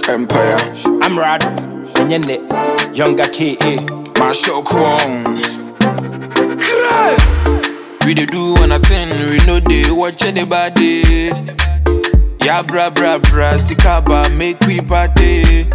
Shock Empire. I'm Rad, Nyene, Younger KA. My show on. We dey do one a thing, we know they watch anybody. Yeah, bra bra bra, sikaba make we party.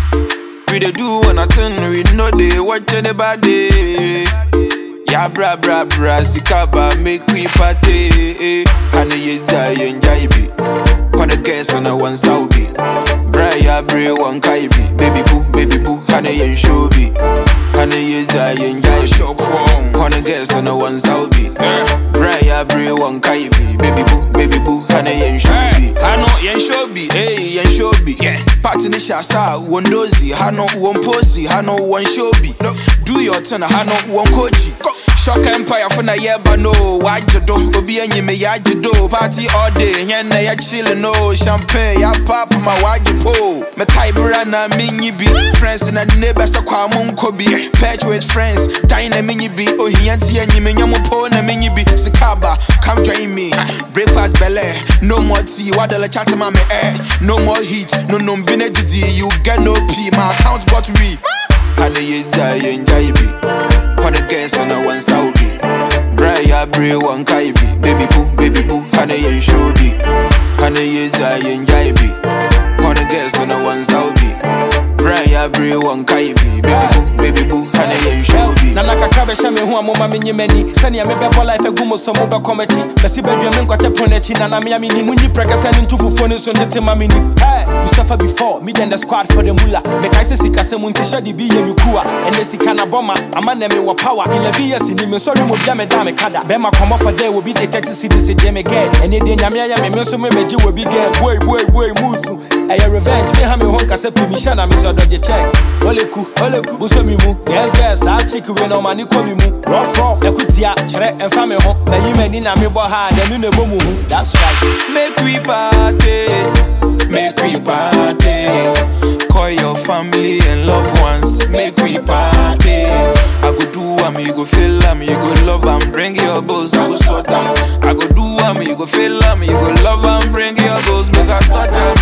We dey do one a thing, we know they watch anybody. Yeah, bra bra bra, sikaba make we party. Honey, you die and jaibi. Wanna guess on a one Saudi. Bra ya bre one kaibi. Baby boo, baby boo, honey and shobi. Honey, you die and My jaibi. show on. Wanna guess on a one Saudi. Bra ya bre one kaibi. Baby boo, baby boo, honey and shobi. Hano yen shobi, hey yen shobi. Yeah. Party ni shasa, one dozy. Hano one posy, hano one shobi. No, do your turn, hano one koji. Go. Shock Empire for na yeba no wajido obi enyi me yajido party all day yen na ya chillin no champagne ya pop my wajipo me kai bra na minyi bi friends na neighbors kwa mo nkobi patch with friends dine na minyi bi ohia ti enyi me nyamu po na minyi bi sikaba come join me breakfast belle no more tea wadala chat ma me eh no more heat no no mbine didi you get no pee my account got we Honey, you die and jaibi. Wanna guess on a one Saudi. Brian Bray one kaibi. Baby boo, baby boo, honey and shobi. Honey, you die and jaibi. Wanna guess on a one Saudi. Brian Bray one kaibi. Baby boo, baby boo, honey and shobi. na nakakra bɛhyɛ me ho a moma menye m'ani sɛnea mebɛbɔ life agu mu so mobɛkɔ m'akyi bɛsi baadua me nkwatɛ pono akyi na namea menni munyi prɛkɛ sɛ ne nto fufuo no nso ntete ma menni Hey, we suffer before me then the squad for the mula mekae sɛ sikasɛ mu nti hyɛ de bi yɛ me kua ɛnɛ sika na bɔma ama nɛ mewɔ power 11 years ni me nsɔre mu bia meda me kada bɛma kɔmmɔ for there will be the 30 cities deɛ me gɛ ɛnɛ deɛ nyame ayɛ me me nso mebɛgye wɔ bi gɛ boi boi boi musu ɛyɛ revenge me ha me ho nkasɛ pi mehyɛ na mesɛ ɔdɔgye check oleku oleku buso mi mu yes yes saa chick we na ɔma ne kɔ mi mu rough rough ɛko tia kyerɛ ɛmfa me ho na yi m'ani na mebɔ ha a dɛno na ɛbɔ mu hu that's right Make we party, make we party. Call your family and loved ones, make we party. I go do am, you go feel am, you go love am, bring your bills, I go sort am. I go do am, you go feel am, you go love am, bring your bills, make I sort am.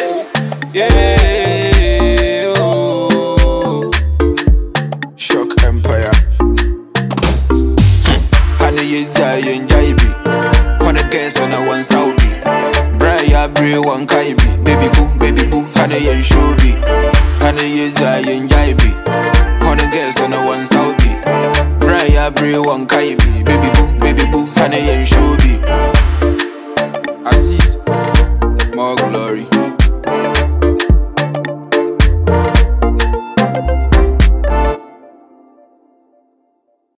Yeah, yeah. Oh. Shock Empire. Honey, you die and jaibi. Wanna guess on a one Saudi. Brian Bray one kaibi. Baby boo, baby boo, honey and shobi. Honey, you die and jaibi. Wanna guess on a one Saudi. Brian Bray one kaibi. Baby boo, baby boo, honey and shobi.